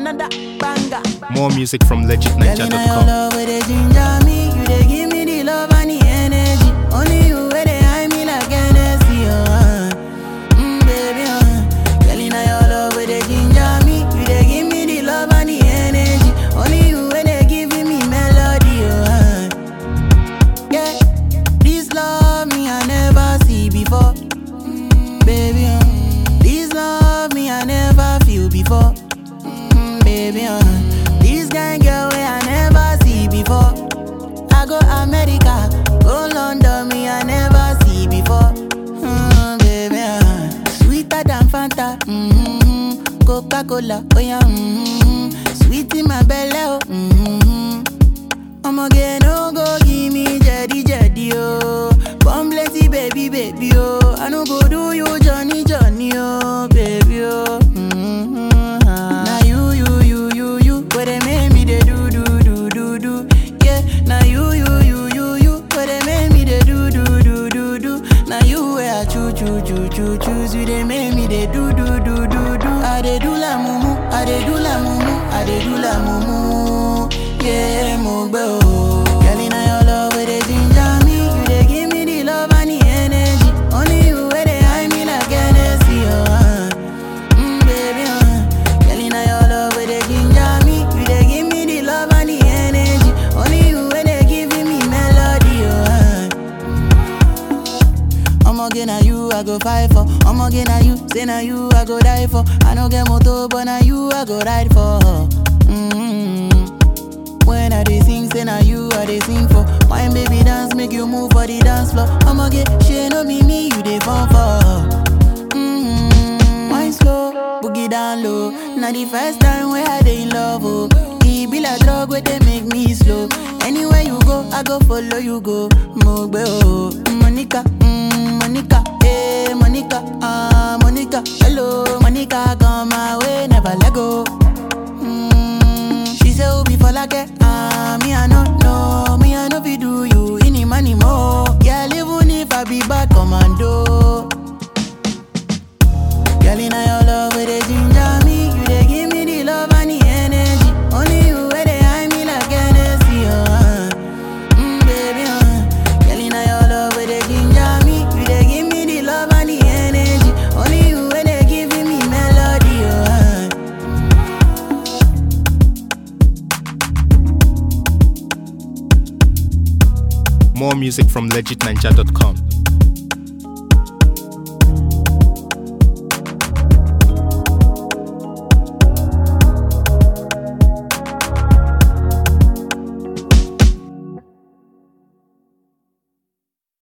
another banger. More music from Girl, in your legitninja.com. love where they ginger me, you they give me the love and the energy. Only you where they hide me like Hennessy, uh. Mm, baby, uh. Girl, in your love where they ginger me, you they give me the love and the energy. Only you where they giving me melody, uh. Yeah, this love me I never see before, Mm, baby, uh. This love me I never feel before. Mm, baby, uh. This kind girl way I never see before. I go America, go London, me I never see before. Mm, baby, uh. sweeter than Fanta, mm-hmm. Coca Cola, oh yeah, mm-hmm. sweet in my belly, oh. Mm-hmm. I'ma get no go give me jetty jetty oh. Come plenty baby baby oh. I no go do you Johnny Johnny oh baby oh. Mm-hmm. Now you you you you you where they make me they do do do do do. Yeah. Now you you you you you where they make me they do do do do do. Now you where I choo choo choo choo choose you they make me they do do do do do. I they do la mumu, I they do la mumu, I they do la mumu. Yeah, mo gbe o. Girl, inna your love where they ginger me, you they give me the love and the energy. Only you where they hide me like Hennessy, oh. Uh. Mm, baby, uh. Girl, inna your love where they ginger me, you they give me the love and the energy. Only you where they giving me melody, oh. Uh. I'ma get na you, I go fight for. I'ma get na you, say na you, I go die for. I no get motor, but na you, I go ride for. Mm-hmm. When I dey sing, say na you, I dey sing for. My baby dance, make you move for the dance floor. I'ma get shit, no be me, you dey fall for. Mm-hmm. Wine slow, boogie down low. Now the first time where I dey in love, oh. E be like drug where they make me slow. Anywhere you go, I go follow you go. Mogbe oh, Monica, mm, Monica, hey Monica, ah Monica, hello Monica, come my way, never let go. Mm, she say oh be for like ah me I no know, me I no be do you any money more. Yeah, even if I be bad commando. Girl, inna your love where they ginger me, you they give me the love and the energy. Only you where they hide me like Hennessy, oh. Uh. Mm, baby, uh. Girl, inna your love where they ginger me, you they give me the love and the energy. Only you where they giving me melody, oh. Uh. More music from legitninja.com.